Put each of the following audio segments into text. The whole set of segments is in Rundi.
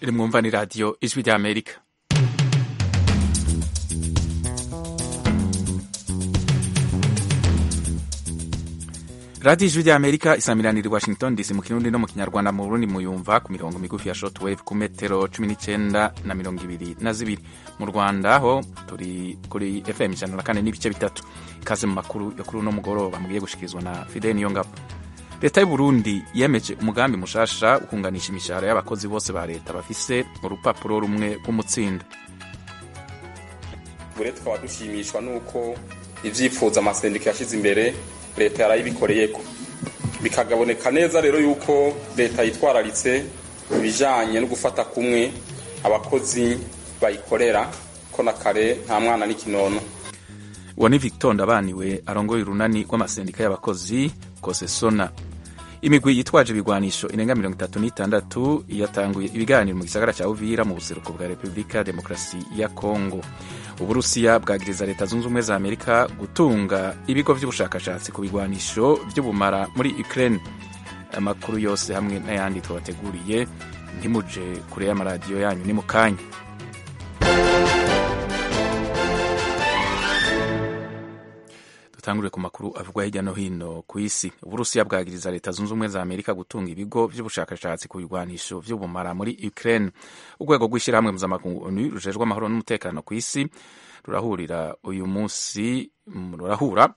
iri mwumva ni radiyo ijwi rya amerika radiyo ijwi rya amerika isamiranira i washington dc mu kirundi no mu kinyarwanda mu burundi muyumva ku mirongo migufi ya shortwave ku metero cumi n'icyenda na mirongo ibiri na zibiri mu rwanda ho turi kuri fm ijana na kane n'ibice bitatu ikaze mu makuru yo kuri uno mugoroba mugiye gushikirizwa na fidel niyongabo leta y'uburundi yemeje umugambi mushasha wo kunganisha imishahara y'abakozi bose ba leta bafise urupapuro rumwe rw'umutsindo bure tukaba dushimishwa n'uko ivyifuzo amasendika yashyize imbere leta yarayibikoreyeko bikagaboneka neza rero yuko leta yitwararitse ibijanye no gufata kumwe abakozi bayikorera ko na kare nta mwana n'ikinono uwo ni victor ndabaniwe arongoye urunani rw'amasendika y'abakozi kosesona imigwi yitwaje ibigwanisho irenga mirongo itatu n'itandatu yatanguye ibiganiro mu gisagara cya uvira mu buseruko bwa repubulika ya demokarasi ya kongo uburusiya bwagiriza leta zunze ubumwe za amerika gutunga ibigo by'ubushakashatsi ku bigwanisho by'ubumara muri ukraine amakuru yose hamwe n'ayandi tubateguriye ntimuje kure y'amaradiyo yanyu ni mu kanya dutangure ku makuru avugwa hirya no hino ku isi uburusiya bwagiriza leta zunze ubumwe za amerika gutunga ibigo by'ubushakashatsi ku bigwanisho vy'ubumara muri ukraine urwego rw'ishyirahamwe mpuzamakungu onu rujejwe amahoro n'umutekano ku isi rurahurira uyu munsi rurahura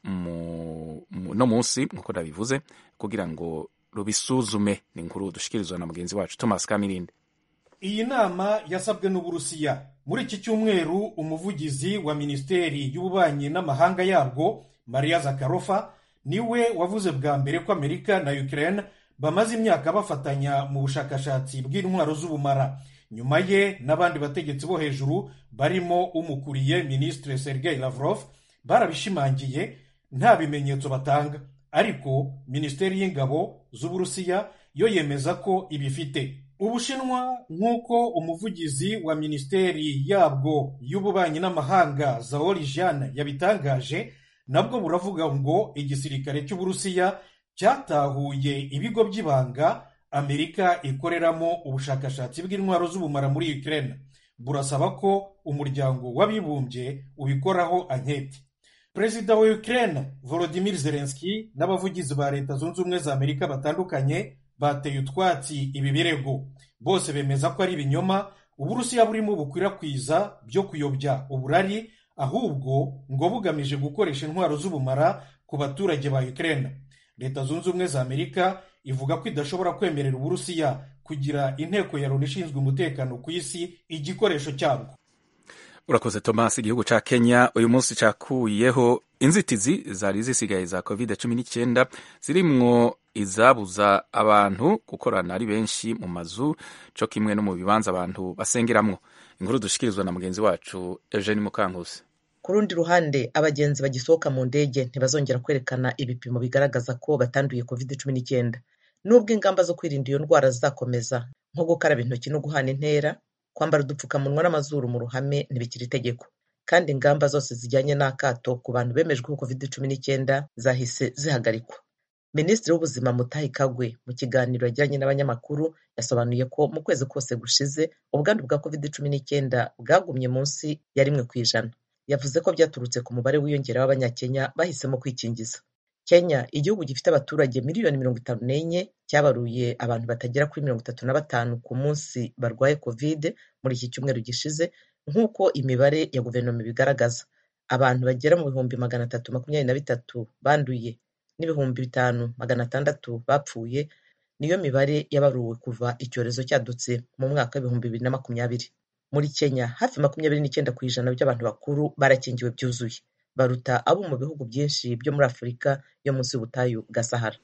no munsi nk'uko nabivuze kugira ngo rubisuzume ni inkuru dushikirizwa na mugenzi wacu thomas kamirinde iyi nama yasabwe n'uburusiya muri iki cyumweru umuvugizi wa minisiteri y'ububanyi n'amahanga yabwo maria zakarofa niwe wavuze bwa mbere ko amerika na ukraine bamaze imyaka bafatanya mu bushakashatsi bw'intwaro z'ubumara nyuma ye n'abandi bategetsi bo hejuru barimo umukuriye minisitiri sergei lavrov barabishimangiye nta bimenyetso batanga ariko minisiteri y'ingabo z'uburusiya yo yemeza ko ibifite ubushinwa nk'uko umuvugizi wa minisiteri yabwo y'ububanyi n'amahanga zaori jeanne yabitangaje nabwo buravuga ngo igisirikare cy'uburusiya cyatahuye ibigo by'ibanga amerika ikoreramo ubushakashatsi bw'intwaro z'ubumara muri ukraine burasaba ko umuryango w'abibumbye ubikoraho anketi perezida wa ukraine volodimir zelenski n'abavugizi ba leta zunze ubumwe za amerika batandukanye bateye utwatsi ibi birego bose bemeza ko ari ibinyoma uburusiya burimo bukwirakwiza byo kuyobya uburari ahubwo ngo bugamije gukoresha intwaro z'ubumara ku baturage ba ukraine leta zunze ubumwe za amerika ivuga ko idashobora kwemerera uburusiya kugira inteko ya loni ishinzwe umutekano ku isi igikoresho cyabwo urakoze thomas igihugu ca kenya uyu munsi cakuyeho inzitizi zari zisigaye za covid cumi n'icyenda zirimwo izabuza abantu gukorana ari benshi mu mazu co kimwe no mu bibanza abantu basengeramwo inkuru dushikirizwa na mugenzi wacu eugene mukankusi ku rundi ruhande abagenzi bagisohoka mu ndege ntibazongera kwerekana ibipimo bigaragaza ko batanduye covid cumi n'icyenda nubwo ingamba zo kwirinda iyo ndwara zizakomeza nko gukaraba intoki no guhana intera kwambara udupfukamunwa n'amazuru mu ruhame ntibikiri itegeko kandi ingamba zose zijyanye n'akato ku bantu bemejweho covid cumi n'icyenda zahise zihagarikwa minisitiri w'ubuzima mutahi kagwe mu kiganiro yagiranye n'abanyamakuru yasobanuye ko mu kwezi kose gushize ubwandu bwa covid cumi n'icyenda bwagumye munsi ya rimwe ku ijana yavuze ko byaturutse ku mubare wiyongera w'abanyakenya bahisemo kwikingiza kenya igihugu gifite abaturage miliyoni mirongo itanu n'enye cyabaruye abantu batagera kuri mirongo itatu na batanu ku munsi barwaye covid muri iki cyumweru gishize nk'uko imibare ya guverinoma ibigaragaza abantu bagera mu bihumbi magana atatu makumyabiri na bitatu banduye n'ibihumbi bitanu magana atandatu bapfuye niyo mibare yabaruwe kuva icyorezo cyadutse mu mwaka w'ibihumbi bibiri na makumyabiri muri kenya hafi makumyabiri n'icyenda ku ijana by'abantu bakuru barakingiwe byuzuye baruta abo mu bihugu byinshi byo muri afurika yo munsi y'ubutayu bwa sahara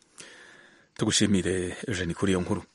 tugushimire eugene kuri iyo nkuru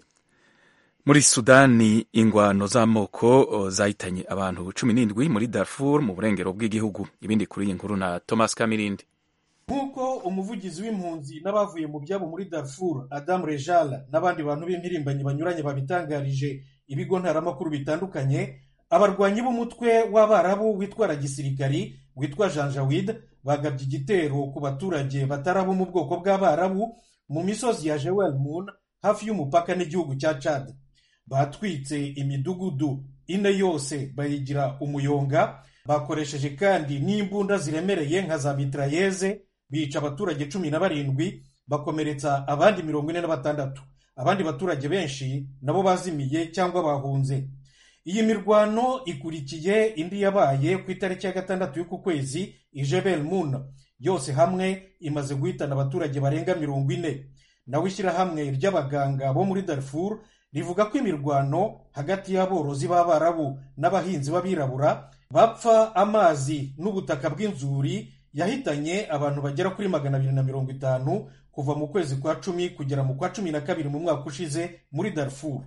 muri sudani ingwano z'amoko zahitanye abantu cumi n'indwi muri darfur mu burengero bw'igihugu ibindi kuri iyi nkuru na thomas kamirindi nk'uko umuvugizi w'impunzi n'abavuye mu byabo muri darfur adamu rejala n'abandi bantu b'impirimbanyi banyuranye babitangarije ibigo ntaramakuru bitandukanye abarwanyi b'umutwe w'abarabu witwara gisirikari witwa janjawid bagabye igitero ku baturage batari abo mu bwoko bw'abarabu mu misozi ya jewel moon hafi y'umupaka n'igihugu cya chad batwitse imidugudu ine yose bayigira umuyonga bakoresheje kandi n'imbunda ziremereye nka za mitrayeze bica abaturage cumi na barindwi bakomeretsa abandi mirongo ine na batandatu abandi baturage benshi nabo bazimiye cyangwa bahunze iyi mirwano ikurikiye indi yabaye ku itariki ya gatandatu y'uku kwezi ijebel mun yose hamwe imaze guhitana abaturage barenga mirongo ine nawe ishyirahamwe ry'abaganga bo muri darfur rivuga ko imirwano hagati y'aborozi b'abarabu n'abahinzi b'abirabura bapfa amazi n'ubutaka bw'inzuri yahitanye abantu bagera kuri magana abiri na mirongo itanu kuva mu kwezi kwa cumi kugera mu kwa cumi na kabiri mu mwaka ushize muri darfur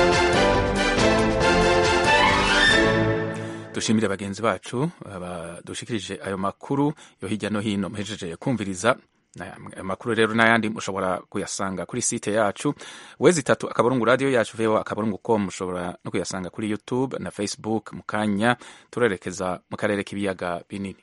dushimire bagenzi bacu badushikirije ayo makuru yo hirya no hino muhejeje kumviriza amakuru rero n'ayandi mushobora kuyasanga kuri site yacu wezi itatu akaburungu radiyo yacu veho akaburungu com mushobora no kuyasanga kuri youtube na facebook mu kanya turerekeza mu karere k'ibiyaga binini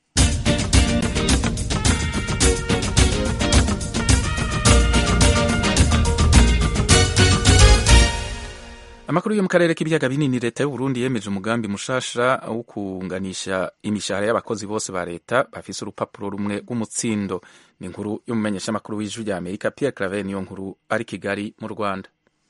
amakuru yo mu karere k'ibiyaga binini leta y'uburundi yemeje umugambi mushasha wo kunganisha imishahara y'abakozi bose ba leta bafise urupapuro rumwe rw'umutsindo ni inkuru y'umumenyeshamakuru w'ijwi rya amerika pierre claver niyo nkuru ari kigali mu rwanda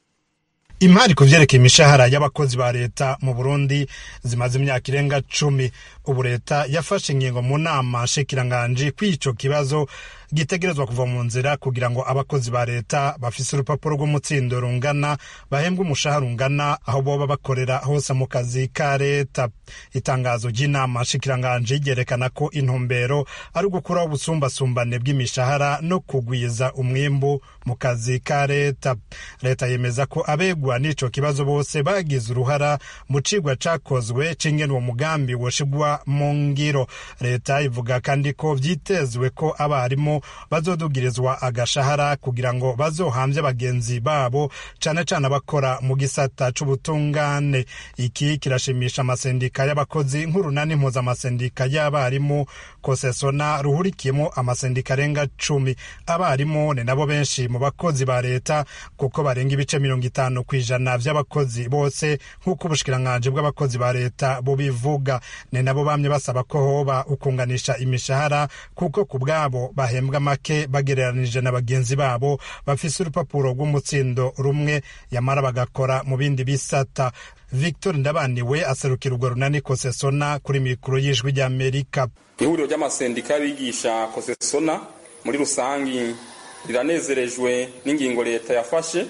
imari ku vyerekeye imishahara y'abakozi ba leta mu burundi zimaze imyaka irenga cumi ubu leta yafashe ingingo mu nama nshikiranganji kw'ico kibazo gitegerezwa kuva mu nzira kugira ngo abakozi ba leta bafise urupapuro rw'umutsindo rungana bahembwe umushahara ungana aho boba bakorera hose mu kazi ka leta itangazo ry'inama nshikiranganji ryerekana ko intumbero ari ugukuraho ubusumbasumbane bw'imishahara no kugwiza umwimbu mu kazi ka leta leta yemeza ko abegwa n'ico kibazo bose bagize uruhara mu cigwa cakozwe c'ingene uwo mugambi woshigwa mu ngiro leta ivuga kandi ko vyitezwe ko abarimu bazodugirizwa agashahara kugira ngo bazohambye bagenzi babo cane cane abakora mu gisata c'ubutungane iki kirashimisha amasendika y'abakozi nk'urunani mpuzamasendika y'abarimu kosesona ruhurikiyemo amasendika arenga cumi abarimu ni nabo benshi mu bakozi ba leta kuko barenga ibice mirongo itanu ku ijana vy'abakozi bose nk'uko ubushikiranganji bw'abakozi ba leta bubivuga ni nabo bamye basaba ko hoba ukunganisha imishahara kuko ku bwabo bahembwa make bagereranije na bagenzi babo bafise urupapuro rw'umutsindo rumwe yamara bagakora mu bindi bisata victor ndabaniwe aserukira urwo runani kosesona kuri mikoro y'ijwi ry'amerika ihuriro ry'amasendika y'abigisha kosesona muri rusangi riranezerejwe n'ingingo leta yafashe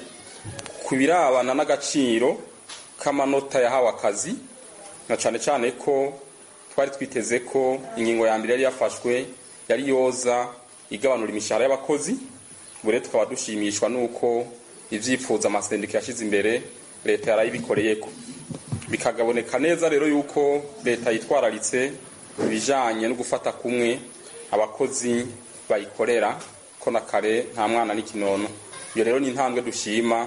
ku birabana n'agaciro k'amanota yahawe akazi na cyane cyane ko twari twiteze ko ingingo ya mbere yari yafashwe yari yoza igabanura imishahara y'abakozi ubu rero tukaba dushimishwa n'uko ibyifuzo amasendika yashyize imbere leta yarayibikoreye ko bikagaboneka neza rero yuko leta yitwararitse ibijyanye no gufata kumwe abakozi bayikorera ko na kare nta mwana n'ikinono iyo rero ni intambwe dushima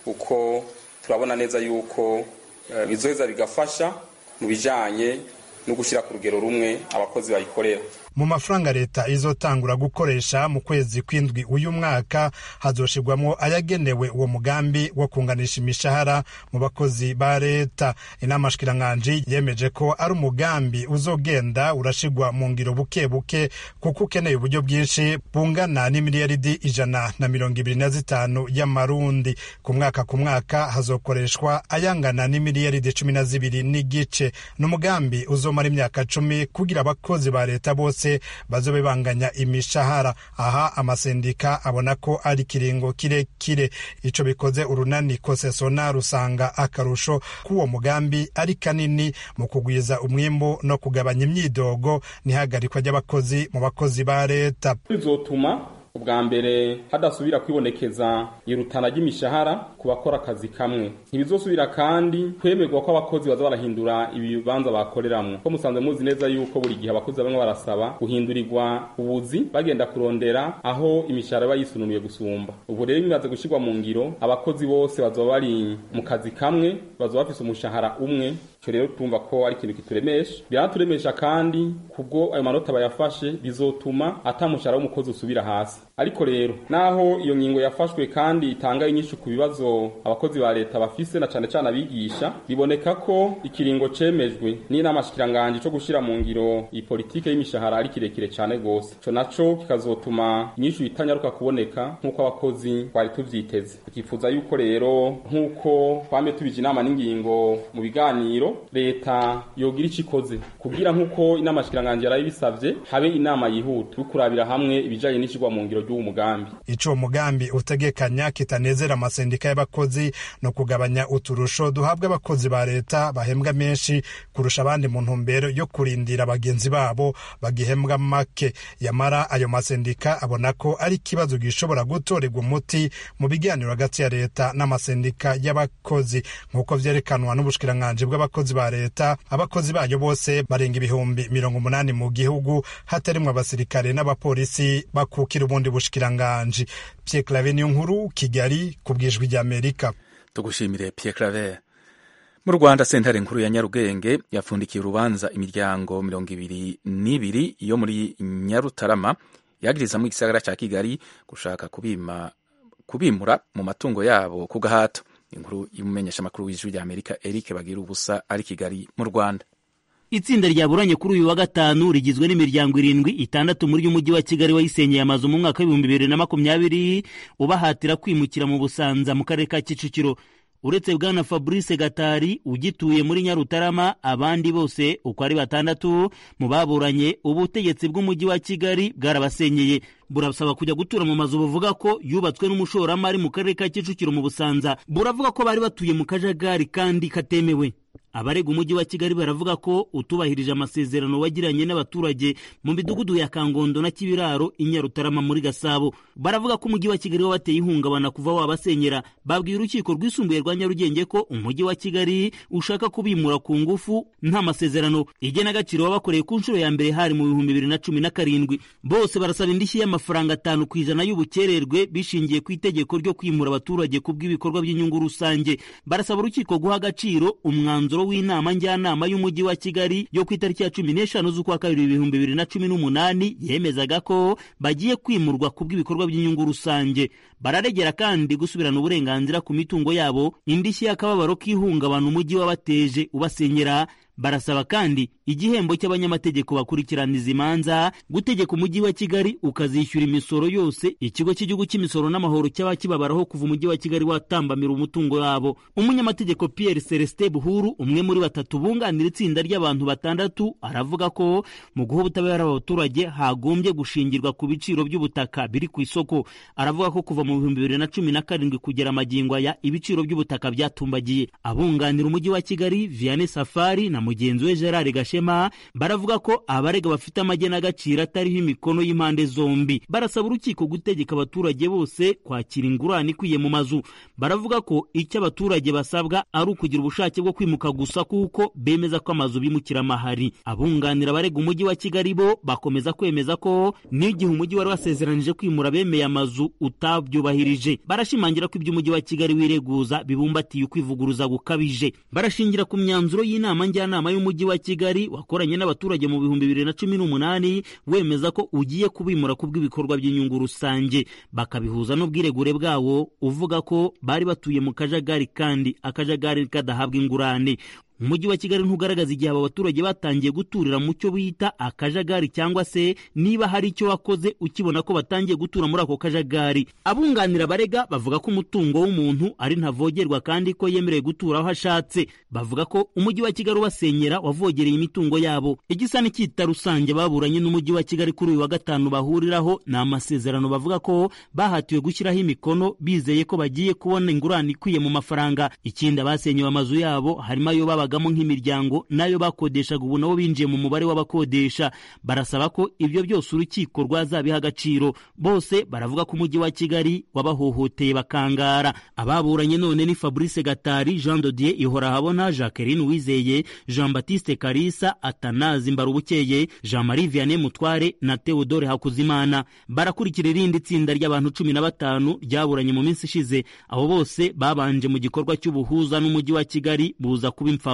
uko turabona neza yuko bizoheza bigafasha mu bijyanye no gushyira ku rugero rumwe abakozi bayikorera mu mafaranga leta izotangura gukoresha mu kwezi kw'indwi uyu mwaka hazoshirwamo ayagenewe uwo mugambi wo kunganisha imishahara mu bakozi ba leta inama shikirankanje yemeje ko ari umugambi uzogenda urashirwa mu ngiro buke buke kuko ukeneye uburyo bwinshi bungana n'imiliyaridi ijana na mirongo ibiri na zitanu y'amarundi ku mwaka ku mwaka hazokoreshwa ayangana n'imiliyaridi cumi na zibiri n'igice ni umugambi uzomara imyaka cumi kugira abakozi ba leta bose bazobe banganya imishahara aha amasendika abona ko ari kiringo kirekire ico bikoze urunani kosesona rusanga akarusho k'uwo mugambi ari kanini mu kugwiza umwimbu no kugabanya imyidogo n'ihagarikwa ry'abakozi mu bakozi ba leta bizotuma ubwa mbere hadasubira kwibonekeza irutana ry'imishahara ku bakora akazi kamwe ntibizosubira kandi kwemerwa ko abakozi baza barahindura ibibanza bakoreramwo ko musanzwe muzi neza yuko buri gihe abakozi bamwe barasaba guhindurirwa ubuzi bagenda kurondera aho imishahara iba yisununuye gusumba ubu rero bimaze gushyirwa mu ngiro abakozi bose bazoba bari mu kazi kamwe bazoba bafise umushahara umwe icyo rero tumva ko ari ikintu kituremesha biraturemesha kandi kubwo ayo manota bayafashe bizotuma atamushahara w'umukozi usubira hasi ariko rero naho iyo ngingo yafashwe kandi itanga inyinshi ku bibazo abakozi ba leta bafise na cane cane abigisha biboneka ko ikiringo cemejwe n'inama shikiranganje co gushira mu ngiro iyi politike y'imishahara ari kirekire cane gose ico naco kikazotuma inyinshi itanyaruka kuboneka nk'uko abakozi twari tuvyiteze tukifuza yuko rero nk'uko twame tubije inama n'ingingo mu biganiro leta yogira ico ikoze kugira nk'uko inama shikiranganje yarayibisavye habe inama yihuta yo kurabira hamwe ibijanye n'icigwa mu ngiro ry'uwo mugambi ico mugambi utegekanya kitanezera amasendika y'abakozi no kugabanya uturusho duhabwa abakozi ba leta bahembwa menshi kurusha abandi mu ntumbero yo kurindira bagenzi babo bagihembwa make yamara ayo masendika abona ko ari ikibazo gishobora gutorerwa umuti mu biganiro hagati ya leta n'amasendika y'abakozi nk'uko vyerekanwa n'ubushikiranganji bw'abakozi ba leta abakozi bayo bose barenga ibihumbi mirongo umunani mu gihugu hatarimwo abasirikare n'abapolisi bakukira ubundi bushikiranganji Pierre Claver niyo nkuru Kigali ku bwijwi ry'Amerika tugushimire Pierre Claver mu Rwanda sentare nkuru ya Nyarugenge yapfundikiye urubanza imiryango mirongo ibiri n'ibiri yo muri Nyarutarama yagirizamwo igisagara ca Kigali gushaka kubima kubimura mu matungo yabo ku gahato inkuru y'umumenyesha makuru w'ijwi rya Amerika Eric Bagira ubusa ari Kigali mu Rwanda itsinda ryaburanye kuri uyu wa gatanu rigizwe n'imiryango irindwi itandatu muri y'umujyi wa kigali wayisenyeye amazu mu mwaka w'ibihumbi bibiri na makumyabiri ubahatira kwimukira mu busanza mu karere ka kicukiro uretse bwana fabrice gatari ugituye muri nyarutarama abandi bose uko ari batandatu mu baburanye ubutegetsi bw'umujyi wa kigali bwarabasenyeye burasaba kujya gutura mu mazu buvuga ko yubatswe n'umushoramari mu karere ka kicukiro mu busanza buravuga ko bari batuye mu kajagari kandi katemewe abarega umujyi wa kigali baravuga ko utubahirije amasezerano wagiranye n'abaturage mu midugudu ya kangondo na kibiraro i nyarutarama muri gasabo baravuga ko umujyi wa kigali wabateye ihungabana kuva wabasenyera babwiye urukiko rwisumbuye rwa nyarugenge ko umujyi wa kigali ushaka kubimura ku ngufu nta masezerano igenagaciro wabakoreye ku nshuro ya mbere hari mu bihumbi bibiri na cumi na karindwi bose barasaba indishyi y'amafaranga atanu ku ijana y'ubukererwe bishingiye ku itegeko ryo kwimura abaturage ku bw'ibikorwa by'inyungu rusange barasaba urukiko guha agaciro umwanzuro w'inama njyanama y'umujyi wa kigali yo ku itariki ya cumi n'eshanu z'ukwa kabiri ibihumbi bibiri na cumi n'umunani yemezaga ko bagiye kwimurwa ku bw'ibikorwa by'inyungu rusange bararegera kandi gusubirana uburenganzira ku mitungo yabo indishyi y'akababaro k'ihungabana umujyi wabateje ubasenyera barasaba kandi igihembo cy'abanyamategeko bakurikirana izi manza gutegeka umujyi wa kigali ukazishyura imisoro yose ikigo cy'igihugu cy'imisoro n'amahoro cyaba kibabaraho kuva umujyi wa kigali watambamira umutungo wabo umunyamategeko pierre celestin buhuru umwe muri batatu bunganira itsinda ry'abantu batandatu aravuga ko mu guha ubutabera abaturage hagombye gushingirwa ku biciro by'ubutaka biri ku isoko aravuga ko kuva mu bihumbi bibiri na cumi na karindwi kugera amagingo aya ibiciro by'ubutaka byatumbagiye abunganira umujyi wa kigali vianney safari na mugenzi we gerard gashema baravuga ko abarega bafite amagenagaciro atariho imikono y'impande zombi barasaba urukiko gutegeka abaturage bose kwakira ingurane ikwiye mu mazu baravuga ko icyo abaturage basabwa ari ukugira ubushake bwo kwimuka gusa kuko bemeza ko amazu bimukira amahari abunganira abarega umujyi wa kigali bo bakomeza kwemeza ko n'igihe umujyi wari wasezeranije kwimura bemeye amazu utabyubahirije barashimangira ko ibyo umujyi wa kigali wireguza bibumbatiye ukwivuguruza gukabije barashingira ku myanzuro y'inama njyanama y'umujyi wa kigali wakoranye n'abaturage mu bihumbi bibiri na cumi n'umunani wemeza ko ugiye kubimura ku bw'ibikorwa by'inyungu rusange bakabihuza n'ubwiregure bwawo uvuga ko bari batuye mu kajagari kandi akajagari kadahabwa ingurane umujyi wa kigali ntugaragaza igihe aba baturage batangiye guturira mu cyo bita akajagari cyangwa se niba hari icyo wakoze ukibona ko batangiye gutura muri ako kajagari abunganira abarega bavuga ko umutungo w'umuntu ari ntavogerwa kandi ko yemerewe gutura aho ashatse bavuga ko umujyi wa kigali ubasenyera wavogereye imitungo yabo igisa n'icyita rusange baburanye n'umujyi wa kigali kuri uyu wa gatanu bahuriraho ni amasezerano bavuga ko bahatiwe gushyiraho imikono bizeye ko bagiye kubona ingurane ikwiye mu mafaranga ikindi abasenyewe amazu yabo harimo ayo baba babagamo nk'imiryango nayo bakodeshaga ubu nabo binjiye mu mubare w'abakodesha barasaba ko ibyo byose urukiko rwazabiha agaciro bose baravuga ko umujyi wa kigali wabahohoteye bakangara ababuranye none ni fabrice gatari jean dodier ihorahabona jacqueline wizeye jean baptiste karisa atanazi mbarubukeye jean marie vianney mutware na theodore hakuzimana barakurikira irindi tsinda ry'abantu cumi na batanu ryaburanye mu minsi ishize abo bose babanje mu gikorwa cy'ubuhuza n'umujyi wa kigali buza kuba imfabusa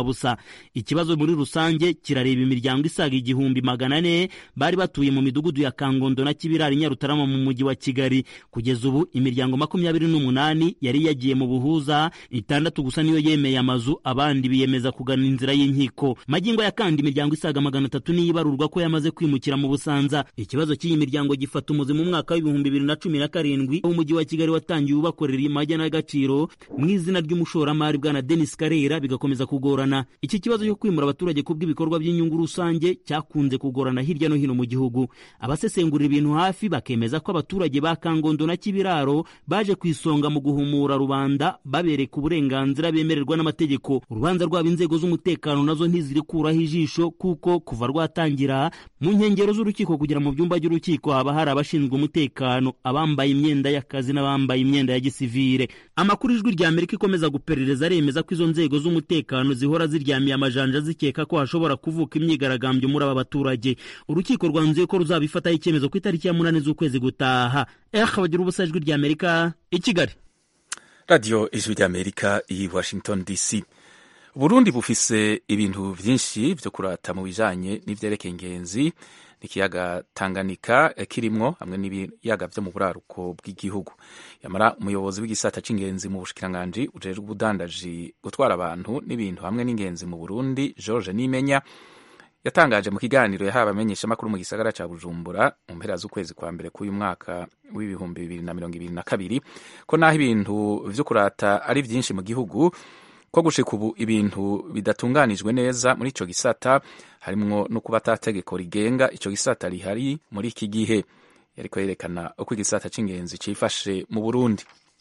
imfabusa ikibazo muri rusange kirareba imiryango isaga igihumbi magana ane bari batuye mu midugudu ya kangondo na kibirari nyarutarama mu mujyi wa kigali kugeza ubu imiryango makumyabiri n'umunani yari yagiye mu buhuza itandatu gusa niyo yemeye amazu abandi biyemeza kugana inzira y'inkiko magingo ya kandi imiryango isaga magana atatu niyo ibarurwa ko yamaze kwimukira mu busanza ikibazo cy'iyi miryango gifata umuzi mu mwaka w'ibihumbi bibiri na cumi na karindwi aho umujyi wa kigali watangiye ubakorera imajya n'agaciro mu izina ry'umushoramari bwana denis karera bigakomeza kugorana iki kibazo cyo kwimura abaturage ku bw'ibikorwa by'inyungu rusange cyakunze kugorana hirya no hino mu gihugu abasesengurira ibintu hafi bakemeza ko abaturage ba kangondo na kibiraro baje ku isonga mu guhumura rubanda babereka uburenganzira bemererwa n'amategeko urubanza rwabo inzego z'umutekano nazo ntizirikuraho ijisho kuko kuva rwatangira mu nkengero z'urukiko kugera mu byumba by'urukiko haba hari abashinzwe umutekano abambaye imyenda y'akazi n'abambaye imyenda ya gisivire amakuru ijwi rya amerika ikomeza guperereza aremeza ko izo nzego z'umutekano zihora ziryamiye amajanja zikeka ko hashobora kuvuka imyigaragambyo muri aba baturage urukiko rwanzuye ko ruzabifataho icyemezo ku itariki ya munani z'ukwezi gutaha eh bagira ubusa ijwi rya amerika i kigali radiyo ijwi rya amerika i washington dc uburundi bufise ibintu byinshi byo kurata mu bijanye n'ivyerekeye ingenzi n'ikiyaga tanganyika kirimwo hamwe n'ibiyaga vyo mu buraruko bw'igihugu yamara umuyobozi w'igisata c'ingenzi mu bushikiranganji ujejwe ubudandaji gutwara abantu n'ibintu hamwe n'ingenzi mu burundi george nimenya yatangaje mu kiganiro yahawe abamenyeshamakuru mu gisagara ca bujumbura mu mpera z'ukwezi kwa mbere k'uyu mwaka w'ibihumbi bibiri na mirongo ibiri na kabiri ko naho ibintu vyo kurata ari vyinshi mu gihugu ko gushika ubu ibintu bidatunganijwe neza muri ico gisata harimwo no kuba atategeko rigenga ico gisata rihari muri iki gihe yariko yerekana uko igisata c'ingenzi cifashe mu burundi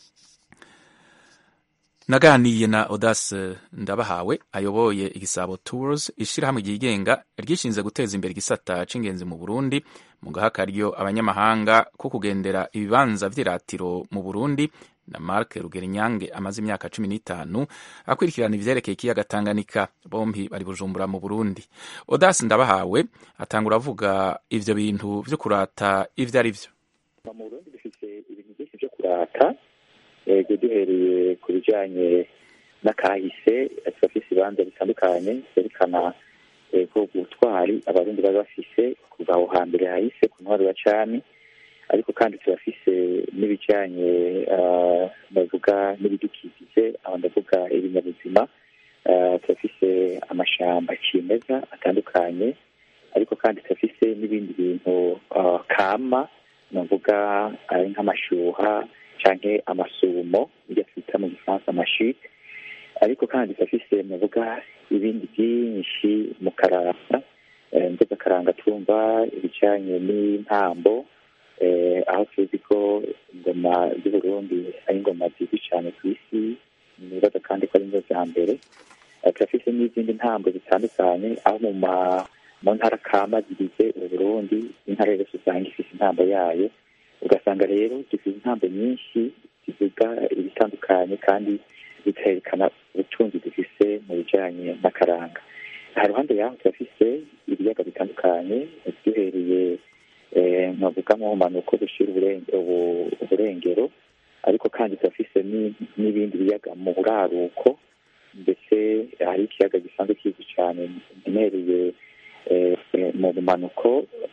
naganiye na Audace Ndabahawe ayoboye igisabo Tours ishirahamwe ryigenga ryishinze guteza imbere igisata c'ingenzi mu Burundi mu gaha karyo abanyamahanga ko kugendera ibibanza vy'iratiro mu Burundi na Mark Rugerinyange amaze imyaka cumi n'itanu akurikirana ivyerekeye ikiyaga Tanganyika bompi bari Bujumbura mu Burundi Audace Ndabahawe atangura avuga ivyo bintu vyo kurata ivyo ari vyo mu Burundi dufite ibintu byinshi vyo kurata ego duhereye ku bijanye n'akahise turafise ibibanza bitandukanye vyerekana ego ubutwari abarundi bari bafise kuva aho hambere hahise ku ntwaro ya cami ariko kandi turafise n'ibijanye ndavuga n'ibidukikije aho ndavuga ibinyabuzima turafise amashamba cimeza atandukanye ariko kandi turafise n'ibindi bintu kama navuga ari nk'amashuha canke amasumo ibyo twita mu gifaransa amashike ariko kandi turafise navuga ibindi byinshi mu karanga nzoga karanga twumva ibijanye n'intambo aho tuzi ko ingoma z'uburundi ari ingoma zizwi cyane ku isi nibaza kandi ko ari nizo za mbere turafise n'izindi ntambo zitandukanye aho mu mu ntara kama zigize uburundi intara yose usanga ifise intambo yayo ugasanga rero dufite intambo nyinshi zivuga ibitandukanye kandi bikerekana ubutunzi dufise mu bijanye n'akaranga ha ruhande yaho turafise ibiyaga bitandukanye duhereye nkavuga mu mpanuko dushira uburengero ariko kandi turafise n'ibindi biyaga mu buraruko ndetse hari ikiyaga gisanzwe kizwi cyane ntemereye mu bumanuko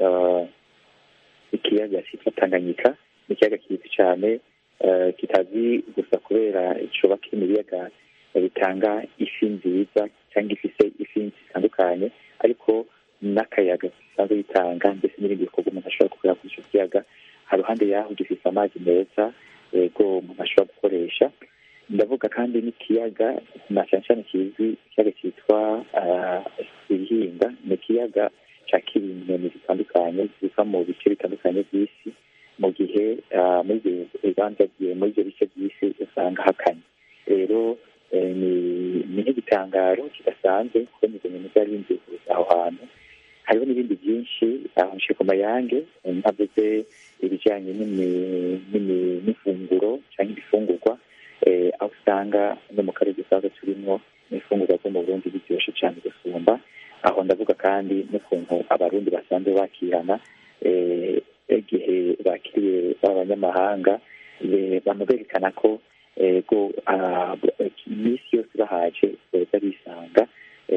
ikiyaga cyitwa tanganyika ni ikiyaga kizwi cyane kitazi gusa kubera coba kiri mu biyaga bitanga ifi nziza cyangwa ifise ifi zitandukanye ariko n'akayaga gisanzwe bitanga ndetse n'ibindi bikorwa umuntu ashobora gukorera kuri icyo kiyaga haruhande yaho gifise amazi meza yego umuntu ashobora gukoresha ndavuga kandi n'ikiyaga na cyane cyane kizwi ikiyaga cyitwa ibihinga ni ikiyaga cyakira inyoni zitandukanye ziva mu bice bitandukanye by'isi mu gihe muri ibyo bibanza muri ibyo bice by'isi usanga hakanye rero ni nk'igitangaro kidasanzwe kubona izo nyoni zari zinziguza aho hantu hariho n'ibindi byinshi aho nshe ku mayange ntavuze ibijyanye n'ifunguro cyangwa ibifungurwa aho usanga no mu karere dusanzwe turimo n'ifungurwa zo mu burundi biryoshye cyane gusumba aho ndavuga kandi n'ukuntu abarundi basanzwe bakirana igihe bakiriye b'abanyamahanga bama berekana ko ego iminsi yose bahaje boza bisanga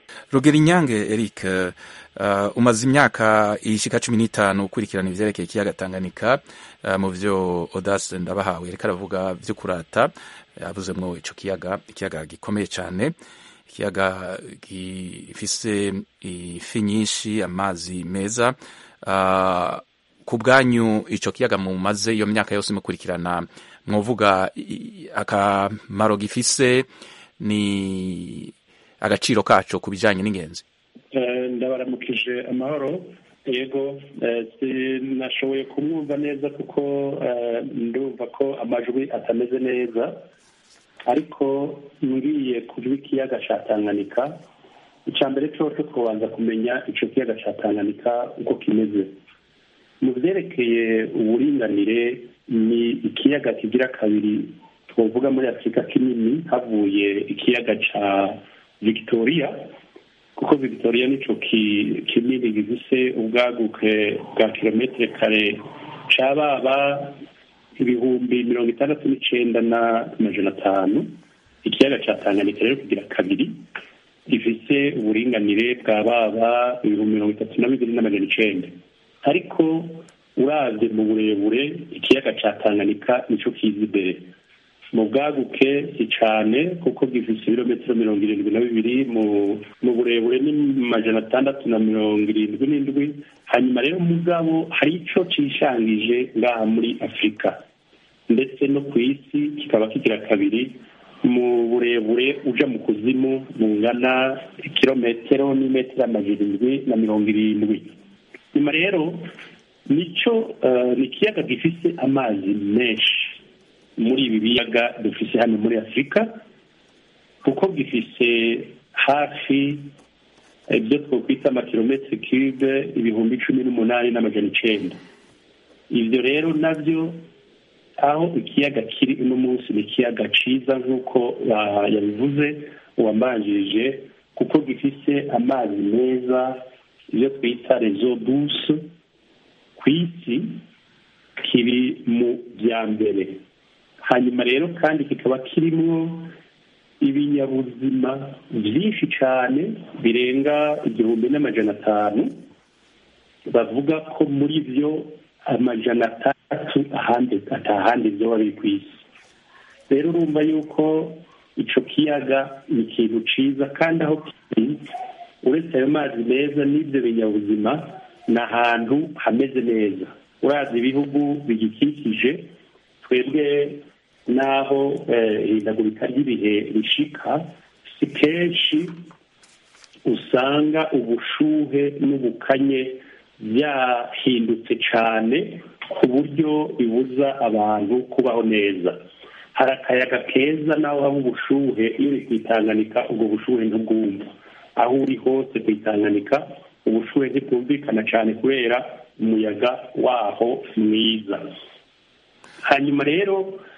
rugero inyange eric uh, umaze imyaka ishika cumi n'itanu ukurikirana ivyerekeye ikiyaga tanganyika uh, mu vyo odas ndabahawe reka aravuga vyo kurata yavuzemwo ico kiyaga ikiyaga gikomeye cane ikiyaga gifise ifi nyinshi amazi meza uh, ku bwanyu ico kiyaga mumaze iyo myaka yose mukurikirana mwovuga akamaro gifise ni agaciro kaco ku bijanye n'ingenzi ndabaramukije amahoro yego sinashoboye kumwumva neza kuko ndumva ko amajwi atameze neza ariko ngiye kujwi ikiyaga ca tanganyika icya mbere cyose twabanza kumenya icyo kiyaga cya tanganyika uko kimeze mu byerekeye uburinganire ni ikiyaga kigira kabiri twavuga muri afurika kinini havuye ikiyaga cya victoria kuko victoria nicyo kinini gifise ubwaguke bwa kilometero kare cababa ibihumbi mirongo itandatu n'icenda n'amajana atanu ikiyaga cya tanganyika rero kigira kabiri gifise uburinganire bwa baba ibihumbi mirongo itatu na bibiri n'amajana icenda ariko uravye mu burebure ikiyaga ca tanganyika nico kiza imbere mu bwaguke si cane kuko gifise ibirometero mirongo irindwi na bibiri mu burebure ni majana atandatu na mirongo irindwi n'indwi hanyuma rero mugabo hari ico cishangije ngaha muri afurika ndetse no ku isi kikaba kigira kabiri mu burebure uja mu kuzimu bungana ikirometero n'imetero amajana indwi na mirongo irindwi nyuma rero nico ni ikiyaga gifise amazi menshi muri ibi biyaga dufise hano muri afurika kuko gifise hafi ibyo twakwita amakilometero cube ibihumbi cumi n'umunani n'amajana icenda ibyo rero nabyo aho ikiyaga kiri uno munsi ni ikiyaga ciza nk'uko yabivuze uwambanjirije kuko gifise amazi meza ibyo twita rezo duse ku isi kiri mu bya mbere hanyuma rero kandi kikaba kirimwo ibinyabuzima byinshi cyane birenga igihumbi n'amajana atanu bavuga ko muri byo amajana atandatu ahandi atahandi byoba biri ku isi rero urumva yuko ico kiyaga ni ikintu ciza kandi aho kiri uretse ayo mazi meza n'ibyo binyabuzima ni ahantu hameze neza urazi ibihugu bigikikije twebwe n'aho ihindagurika ry'ibihe rishika si kenshi usanga ubushuhe n'ubukanye byahindutse cyane ku buryo bibuza abantu kubaho neza hari akayaga keza naho haba ubushuhe iyo uri kwitanganika ubwo bushuhe ntubwumva aho uri hose kwitanganika ubushuhe ntibwumvikana cyane kubera umuyaga waho mwiza hanyuma rero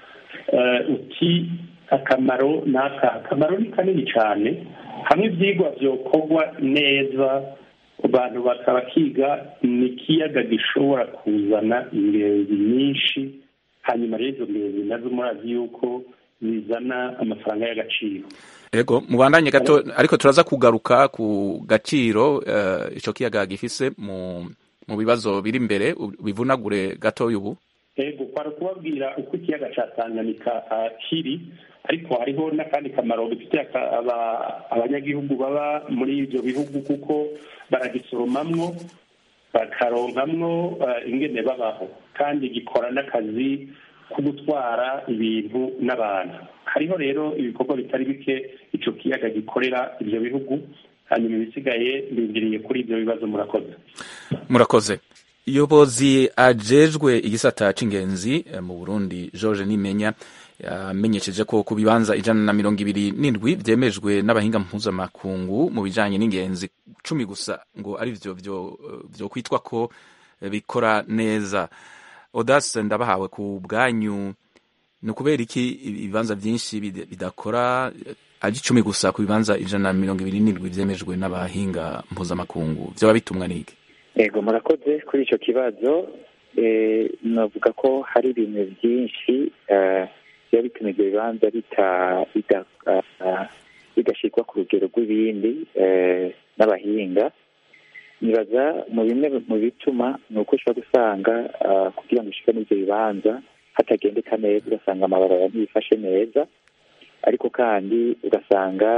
uti akamaro ni aka akamaro ni kanini cyane hamwe ibyigwa byokorwa neza abantu bakaba kiga ni ikiyaga gishobora kuzana ingenzi nyinshi hanyuma rero izo ngenzi nazo murazi yuko zizana amafaranga y'agaciro ego mubandanye gato ariko turaza kugaruka ku gaciro icyo kiyaga gifise mu mu bibazo biri imbere bivunagure gatoya ubu ego kwari kubabwira uko ikiyaga cya tanganyika kiri ariko hariho n'akandi kamaro bifitiye abanyagihugu baba muri ibyo bihugu kuko baragisoromamwo bakaronkamwo ingene babaho kandi gikora n'akazi ko gutwara ibintu n'abantu hariho rero ibikorwa bitari bike icyo kiyaga gikorera ibyo bihugu hanyuma ibisigaye bindiriye kuri ibyo bibazo murakoze murakoze yobozi ajejwe igisata c'ingenzi mu burundi george nimenya yamenyesheje ko ku bibanza ijana na mirongo ibiri n'indwi vyemejwe n'abahinga mpuzamakungu mu bijanye n'ingenzi cumi gusa ngo ari vyo vyo kwitwa ko bikora neza odas ndabahawe ku bwanyu ni ukubera iki ibibanza vyinshi bidakora ari icumi gusa ku bibanza ijana na mirongo ibiri n'indwi vyemejwe n'abahinga mpuzamakungu vyoba bitumwa n'iki ego murakoze kuri icyo kibazo navuga ko hari ibintu byinshi biba bituma ibyo bibanza bigashyirwa ku rugero rw'ibindi n'abahinga nibaza mu bimwe mu bituma ni uko ushobora gusanga kugira ngo ushike n'ibyo bibanza hatagendeka neza ugasanga amabarabara ntibifashe neza ariko kandi ugasanga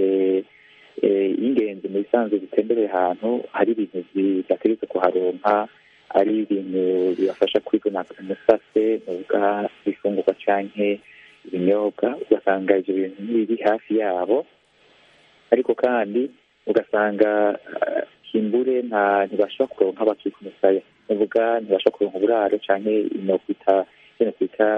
ingenzi mu bisanzwe zitembereye ahantu hari ibintu bidategetse kuharonka ari ibintu bibafasha kwigona umusase nuvuga ibifungurwa canke ibinyobwa ugasanga ivyo bintu ntibiri hafi yabo ariko kandi ugasanga kimbure nta ntibashobora kuronka bakiri ku musaya nuvuga ntibashobora kuronka uburaro canke inokwita ino kwita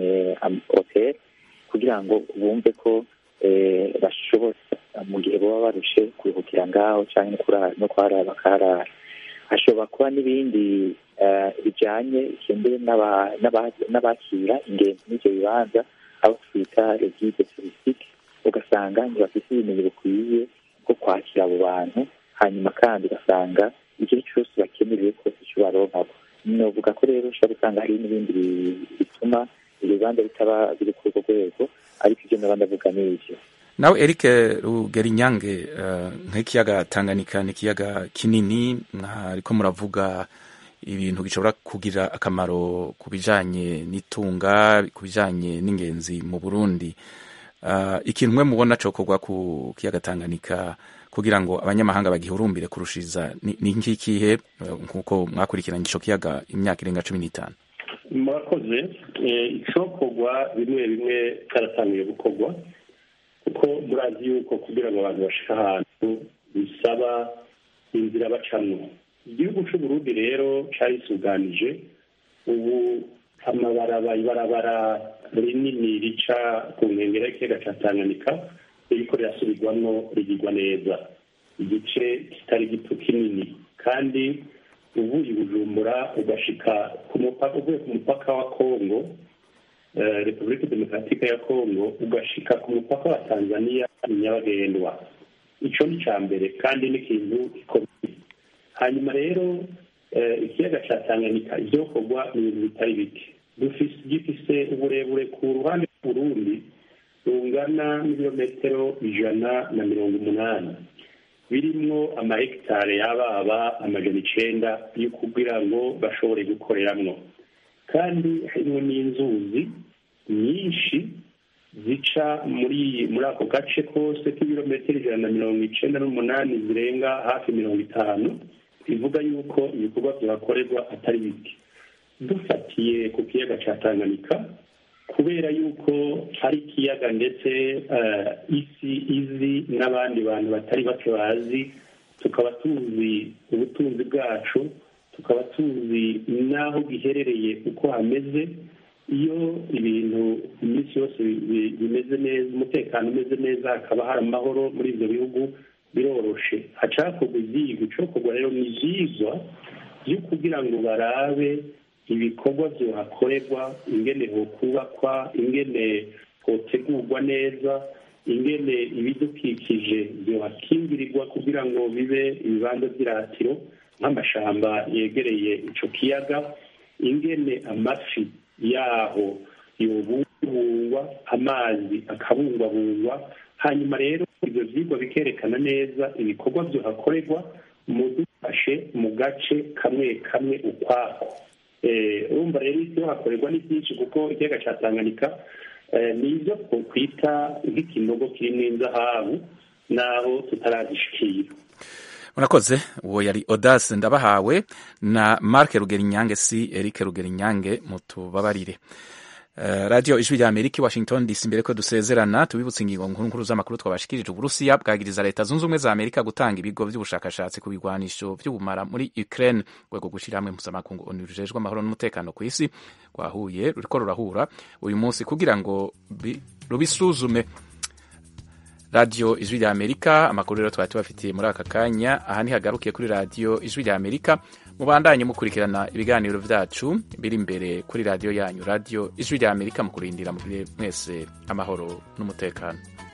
hotel kugira ngo bumve ko bashobora mu gihe baba barushe kuruhukira ngaho cyangwa no kuharara bakaharara hashobora kuba n'ibindi bijyanye kimbure n'abakira ingenzi n'ibyo bibanza abo twita regide turisitike ugasanga ntibafite ubumenyi bukwiye bwo kwakira abo bantu hanyuma kandi ugasanga igihe cyose bakeneye kose icyo baronkabo novuga ko rero ushobora gusanga hari n'ibindi bituma ibyo bibanza bitaba biri kuri urwo rwego ariko ibyo naba ndavuga ni ibyo nawe eric rugerinyange nk'ikiyaga tanganyika ni ikiyaga kinini ariko muravuga ibintu bishobora kugira akamaro ku bijyanye n'itunga ku bijyanye n'ingenzi mu burundi ikintu mwe mubona cokorwa ku kiyaga tanganyika kugira ngo abanyamahanga bagihurumbire kurushiriza ni nk'ikihe nk'uko mwakurikiranye icyo kiyaga imyaka irenga cumi n'itanu murakoze icokorwa bimwe bimwe karatangiye gukorwa kuko murazi yuko kugira ngo abantu bashike ahantu bisaba inzira bacamwo igihugu c'uburundi rero carisuganije ubu amabaraba ibarabara rinini rica ku nkengera y'ikiyaga ca tanganyika ririko rirasubirwamwo rigirwa neza igice kitari gito kinini kandi uvuye i bujumbura ugashika ku mupaka uvuye ku mupaka wa kongo repubulika demokaratike ya kongo ugashika ku mupaka wa tanzania nyabagendwa ico ni ca mbere kandi n'ikintu gikomeye hanyuma rero ikiyaga ca tanganyika ivyokorwa ni ibintu bitari bike gifise uburebure ku ruhande rw'uburundi rungana n'ibirometero ijana na mirongo umunani birimwo amahegitare y'ababa amajana icenda yo kugira ngo bashobore gukoreramwo kandi harimo n'inzuzi nyinshi zica muri muri ako gace kose k'ibirometero ijana na mirongo icenda n'umunani zirenga hafi mirongo itanu bivuga yuko ibikorwa bihakorerwa atari bike dufatiye ku kiyaga ca tanganyika kubera yuko hari ikiyaga ndetse isi izi n'abandi bantu batari bake bazi tukaba tuzi ubutunzi bwacu tukaba tuzi n'aho giherereye uko hameze iyo ibintu iminsi yose bimeze neza umutekano umeze neza hakaba hari amahoro muri ibyo bihugu biroroshe hacakorwa ibyigwa icokorwa rero ni ibyigwa byo kugira ngo barabe ibikorwa byohakorerwa ingene hokubakwa ingene hotegurwa neza ingene ibidukikije byohakingirirwa kugira ngo bibe ibibanza by'iratiro nk'amashamba yegereye ico kiyaga ingene amafi yaho yobungwabungwa amazi akabungwabungwa hanyuma rero ibyo vyigwa bikerekana neza ibikorwa vyohakorerwa mu dufashe mu gace kamwe kamwe ukwako urumva rero ivyo hakorerwa ni byinshi kuko ikiyaga ca tanganyika ni ivyo twokwita nk'ikinogo kirimwo inzahabu naho tutarazishikira murakoze uwo yari odase ndabahawe na marke rugerinyange si eric rugerinyange mutubabarire Uh, radio ijwi rya amerika i washington dc mbere ko dusezerana tubibutse ingingo nkuru nkuru z'amakuru twabashikirije uburusiya bwagiriza leta zunze ubumwe za amerika gutanga ibigo by'ubushakashatsi ku bigwanisho by'ubumara muri ukraine rwego gushyira hamwe mpuzamakungu onu rujejwe amahoro n'umutekano ku isi rwahuye ruriko rurahura uyu munsi kugira ngo rubisuzume radiyo ijwi rya amerika amakuru rero twari tubafitiye muri aka kanya aha ntihagarukiye kuri radiyo ijwi rya amerika mubandanye mukurikirana ibiganiro byacu biri imbere kuri radiyo yanyu radiyo ijwi rya amerika mu kurindira mwese amahoro n'umutekano